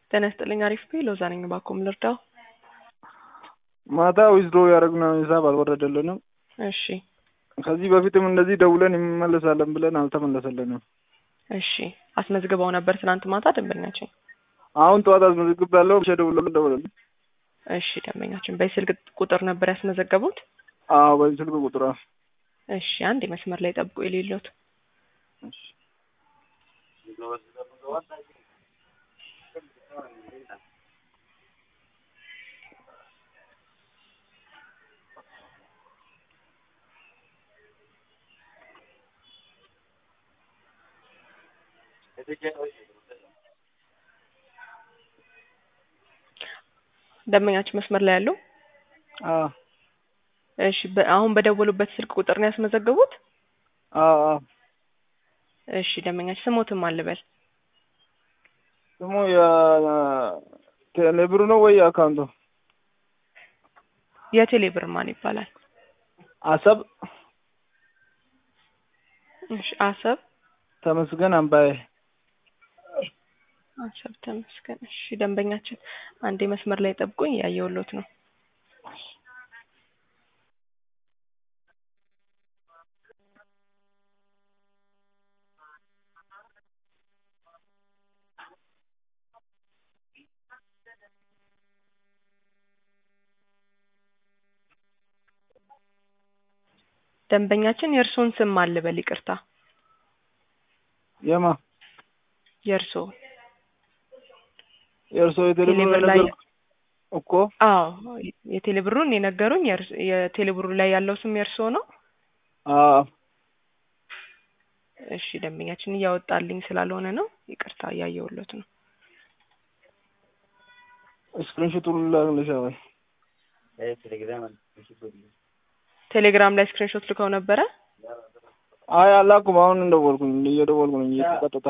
ጤና ይስጥልኝ። አሪፍ ቤ ሎዛ ነኝ። ባኮም ልርዳው? ማታ ዊዝድሮ ያደረግነው ሂሳብ አልወረደልንም። እሺ ከዚህ በፊትም እንደዚህ ደውለን እንመለሳለን ብለን አልተመለሰልንም። እሺ አስመዝግበው ነበር ትናንት ማታ ደንበኛችን? አሁን ጠዋት አስመዝግብ ያለው ብቻ ደውሎ ደውለልን። እሺ ደንበኛችን በስልክ ቁጥር ነበር ያስመዘገቡት? አዎ በዚህ ስልክ ቁጥር እሺ አንድ መስመር ላይ ጠብቁ የሌሎት ደንበኛችን መስመር ላይ ያለው አዎ እሺ በ- አሁን በደወሉበት ስልክ ቁጥር ነው ያስመዘገቡት? አዎ አዎ እሺ ደንበኛችን ስሞትም አልበል ስሙ የቴሌብሩ ነው ወይ አካውንቱ? የቴሌ ብር ማን ይባላል? አሰብ እሺ አሰብ ተመስገን አምባዬ አሰብ ተመስገን። እሺ ደንበኛችን አንዴ መስመር ላይ ጠብቁኝ፣ ያየውሎት ነው። ደንበኛችን የእርስዎን ስም አልበል፣ ይቅርታ የማ የእርስዎ የእርሶ የቴሌብሩ ቴሌብር ላይ ነገር እኮ አዎ የቴሌ ብሩን የነገሩኝ የእርስ- የቴሌ ብሩ ላይ ያለው ስም የእርስዎ ነው? አዎ እሺ ደንበኛችን እያወጣልኝ ስላልሆነ ነው፣ ይቅርታ እያየውሎት ነው። ስክሪንሾቱን ላክልሻ ወይ? ቴሌግራም ላይ ስክሪንሾት ልከው ነበረ? አይ አላኩም። አሁን እንደወልኩኝ እየደወልኩ ነኝ ቀጥታ።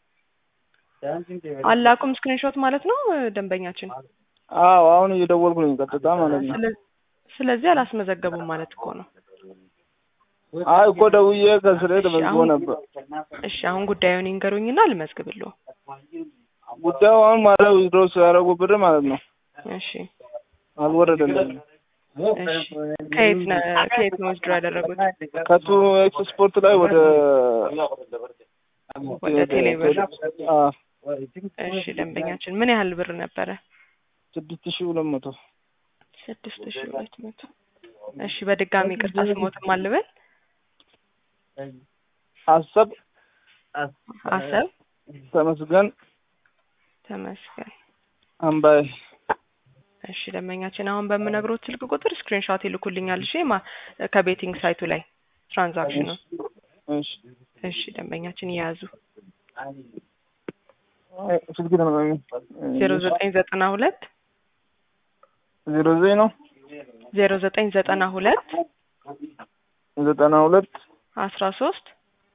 አላኩም ስክሪንሾት ማለት ነው ደንበኛችን። አዎ አሁን እየደወልኩ ነኝ ቀጥታ ማለት ነው። ስለ- ስለዚህ አላስመዘገቡም ማለት እኮ ነው። አይ እኮ ደውዬ ከስሬ ተመዝግቦ አሁን- ነበር። እሺ አሁን ጉዳዩን ይንገሩኝና ልመዝግብልዎ። ጉዳዩ አሁን ማለት ዊዝድሮ ሲያደርጉ ብር ማለት ነው እሺ አልወረደልኝም። እሺ ከየት ነ ከየት ነው ወስድሮ ያደረጉት? ከቱ ኤክስ ስፖርት ላይ ወደ ወደ ቴሌብር። አዎ እሺ ደንበኛችን ምን ያህል ብር ነበረ? ስድስት ሺህ ሁለት መቶ ስድስት ሺ ሁለት መቶ እሺ በድጋሚ ቅርታ ስሞትም አልበል አሰብ አሰብ ተመስገን ተመስገን። አምባዬ እሺ ደንበኛችን አሁን በምነግሮት ስልክ ቁጥር ስክሪንሾት ይልኩልኛል። እሺ ማ ከቤቲንግ ሳይቱ ላይ ትራንዛክሽኑ። እሺ እሺ ደንበኛችን እየያዙ ስልክ ተመጣጣኝ ዜሮ ዘጠኝ ዘጠና ሁለት ዜሮ ዘጠኝ ነው ዜሮ ዘጠኝ ዘጠና ሁለት ዘጠና ሁለት አስራ ሶስት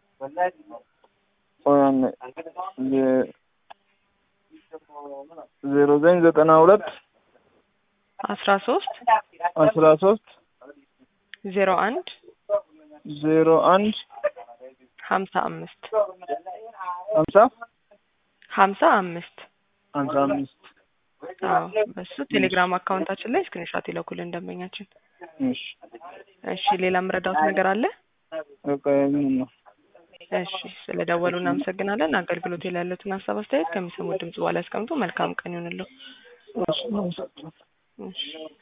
ቆያን ዜሮ ዘጠኝ ዘጠና ሁለት አስራ ሶስት አስራ ሶስት ዜሮ አንድ ዜሮ አንድ ሀምሳ አምስት ሀምሳ ሀምሳ አምስት ሀምሳ አምስት አዎ በሱ ቴሌግራም አካውንታችን ላይ ስክሪንሾት ይለኩልን ደንበኛችን። እሺ እሺ ሌላ የምረዳውት ነገር አለ? በቃ ምን ነው እሺ ስለ ደወሉ እናመሰግናለን። አገልግሎት ላይ ያሉትን ሀሳብ አስተያየት ከሚሰሙት ድምጽ በኋላ ያስቀምጡ። መልካም ቀን ይሁንልዎ። እሺ እሺ